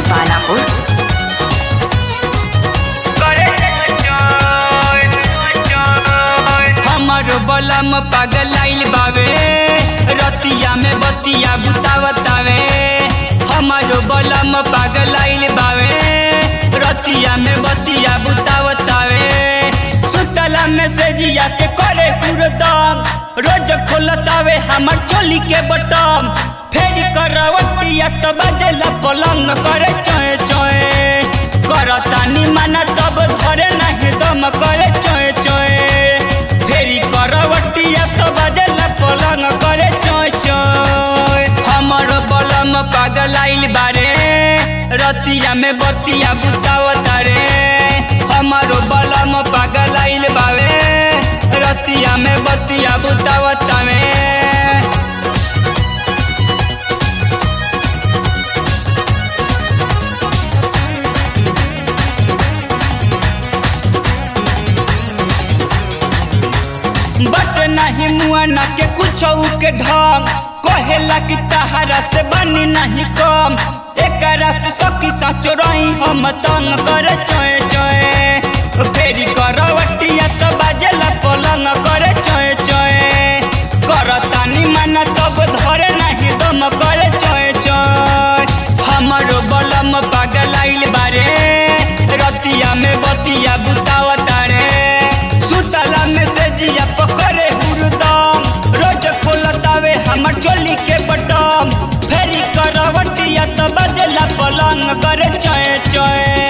Davanapur. हमर बलम पागल आइल बावे रतिया में बतिया बुतावतावे हमर बलम पागल आइल बावे रतिया में बतिया बुतावतावे सुतला में से जिया के करे हुरदम रोज खोलतावे हमर चोली के बटम फेर करवतिया तो बजेला पलंग करे चोए चोए करतानी माना तब धरे नहीं दम करे चोए चोए फेरी करवटिया तो बजेला पलंग करे चोए चोए हमर बलम पागल आइल बारे रतिया में बतिया बुतावता रे हमर बलम पागल आइल बावे रतिया में बतिया बुतावता में बट नहीं मुआना के कुछ के ढंग कहेला कि तहरा से बनी नहीं कम एकरा से सखी साचो रही हम तंग कर चोए चोए फेरी करवटिया तो बाजेला पलंग करे चोए चोए करतानी माना तब धरे नहीं दम करे चोए चोए हमरो बलम पागल आइल बारे रतिया में बतिया बुतावता रे सुतला में से जिया पकड़े हुरदम रोज खोलतावे हमर चोली के बटम फेरी करवटिया तो बजला पलंग करे चोए चोए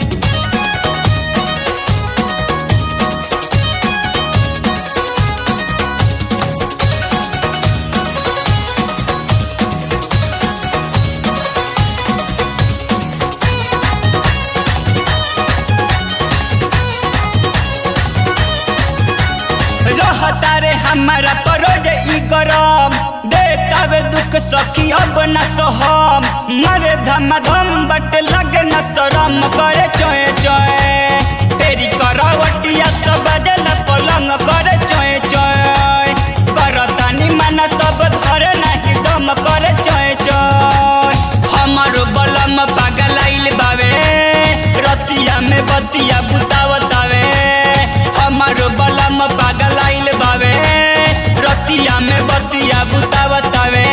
रहता रे हमारा परोज ई गरम देतावे दुख सखी अब न सहम मरे धम धम बट लगे न शरम करे चोए चोए फेरी करवटिया तो बजल पलंग करे चोए चोए करतानी माना तब धरे नहीं दम करे चोए चोए हमर बलम पागल आइल बावे रतिया में बतिया बुतावतावे हमर बलम पागल आइल बावे रतिया में बतिया बुतावतावे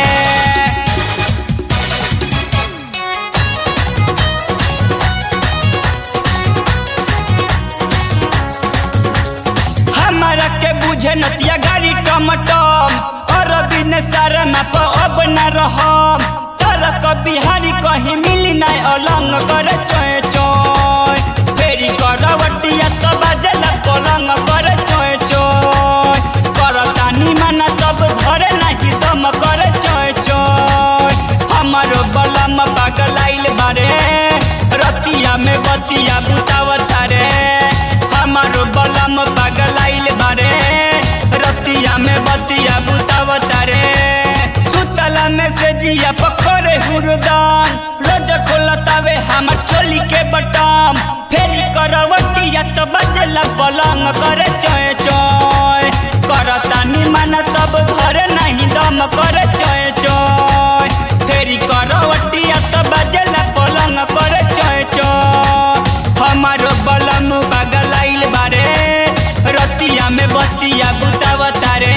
हमारा के बुझे नतिया गाड़ी टमटम और बिन सारा माप अब न रहम तर बिहारी कहीं मिली नहीं अलंग करे चोए चोए फेरी करवटिया तो बजला पलंग करे चोए चोए करतानी माना तब धरे नहीं दम करे चोए चोए हमारो बलम पागल आइल बारे रतिया में बतिया बुतावता रे हमारो बलम पागल आइल बारे रतिया में बतिया बुतावता रे सुतला में से जिया पकड़े हुरदान रोज खोलतावे हमर चोली के बटम फेरी करवटिया तो बजला पलंग करे चोए चोए करतानी माना तब धरे नहीं दम करे चोए चोए फेरी करवटिया तो बजला पलंग करे चोए चोए हमारो बलम पागल आइल बारे रतिया में बतिया बुतावता रे